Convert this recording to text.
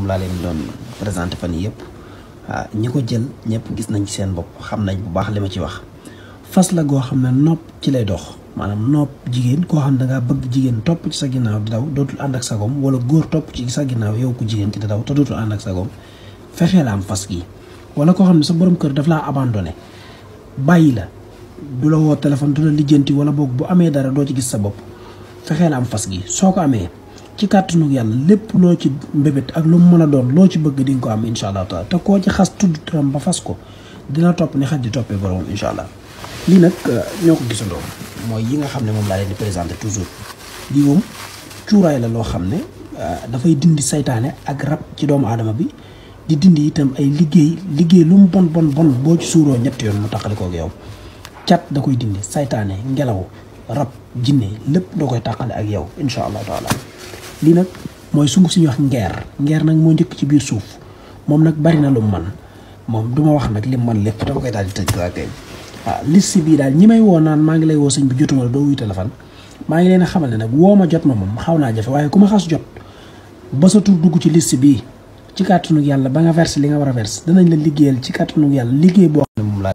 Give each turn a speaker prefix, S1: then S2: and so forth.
S1: moom laa leen doon présenté fan yii yëpp ah ñi ko jël ñëpp gis nañ ci seen bopp xam nañ bu baax li ma ci wax fas la goo xam ne nopp ci lay dox maanaam nopp jigéen koo xam ne dangaa bëgg jigéen topp ci sa ginnaaw di daw dootul ànd ak sagoom wala góor topp ci sa ginnaaw yow ku jigéen ki di daw te dootul ànd ak sagoom fexee la am fas gi wala koo xam ne sa borom kër daf laa abandonné bàyyi la du la woo téléphone du la lijjanti wala boog bu amee dara doo ci gis sa bopp fexee la am fas gi soo ko amee ci kàttanu yàlla lépp loo ci mbébét ak lu mu mën a doon loo ci bëgg di nga ko am incha allah taala te koo ci xas tudd turam ba fas ko dina topp ni xaj di toppee boromam incha allah lii nag ñoo ko gisandoo mooy yi nga xam ne moom laa leen di présenté toujours lii moom cuuraay la loo xam ne dafay dindi saytaane ak rab ci doomu aadama bi di dindi itam ay liggéey liggéey lu mu bon bon bon boo ci suuroo ñetti yoon mu taqali koog yow cat da koy dindi saytaane ngelaw rab jinne lépp da koy tàqale ak yow incha allah taala lii nag mooy sunguf si ñuy wax ngeer ngeer nag moo njëkk ci biir suuf moom nag bari na lu mu man moom du ma wax nag li mu man lépp dama koy daal di tëj waa kay waaw liste bii daal ñi may woo naan maa ngi lay woo sëñ bi jotuma la doo wuy téléphone maa ngi leen a xamal ne nag woo ma jot ma moom xaw naa jafe waaye ku ma xas jot ba sa tur dugg ci liste bii ci kàttanu yàlla ba nga verse li nga war a verse danañ la liggéeyal ci kàttanu yàlla liggéey boo xam ne moom laa